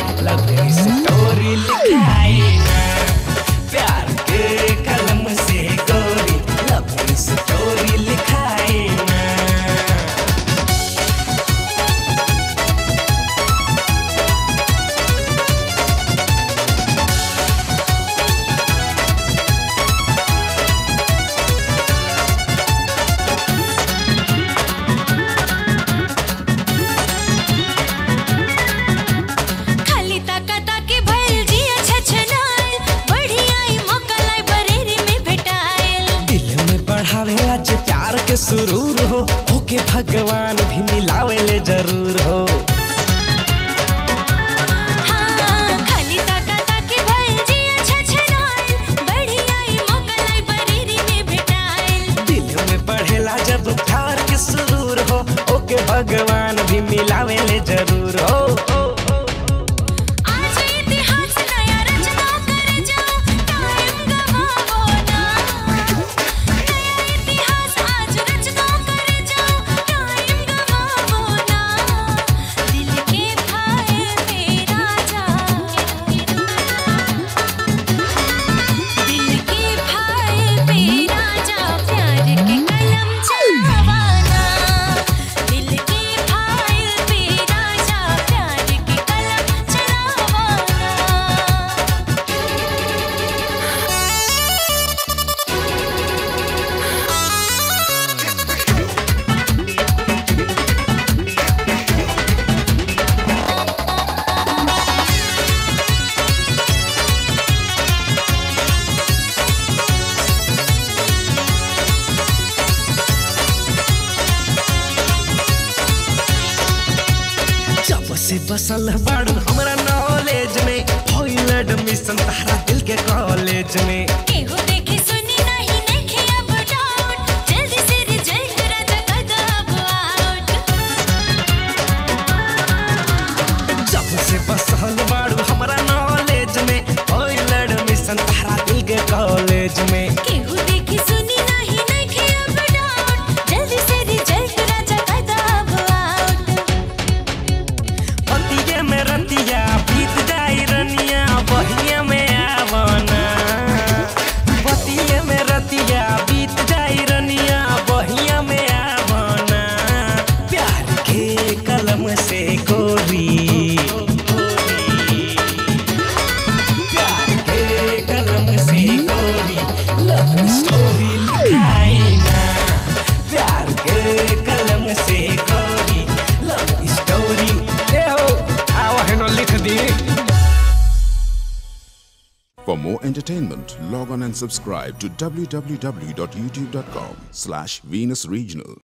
Love story लिखाई ना प्यार के कलम से गोरी लव स्टोरी लिखाई ना खाली ताका ताकी भइल जिया छछनाइल बढ़िया ई मौका लाई बरेरी में भेटाइल दिल में बढ़ावे आज प्यार के सुरूर हो होके भगवान भी मिलावेले जरूर हो हाँ खाली ताका ताकी भइल जिया छछनाइल बढ़िया ई मौका लाई बरेरी में भेटाइल दिल में बढ़ेला जब प्यार के सुरूर हो ओके भगवान भी मिलावेले जरूर हो आज इतिहास नया रचना कर जाओ टाइम गवाओ ना नया इतिहास आज रचना कर जाओ टाइम गवाओ ना दिल के भाई पे राजा दिल के भाई पे राजा प्यार के कलम चलावाना दिल के भाई पे राजा प्यार के कलम चलावाना जब से बसल बाड़ू हमरा नॉलेज में होइल एडमिशन तारा दिल के कॉलेज में केहू देखे सुनी नहीं देखे अब डाउट जल्दी से रिजल्ट राजा कद अब आउट जब से बसल बाड़ू हमरा नॉलेज में होइल एडमिशन तारा दिल के कॉलेज में केहू देखे सुनी नहीं देखे अब डाउट जल्दी से रिजल्ट राजा कद अब आउट पतिये में रतिया बीत जाई रनिया बहिया में आवना पतिये में रतिया बीत जाई रनिया बहिया में आवना प्यार के कलम से गोरी प्यार के कलम से गोरी लव स्टोरी लिखाई ना प्यार के कलम से गोरी लव स्टोरी ए हो आओ हेनो लिख दी For more entertainment, log on and subscribe to www.youtube.com slash Venus Regional.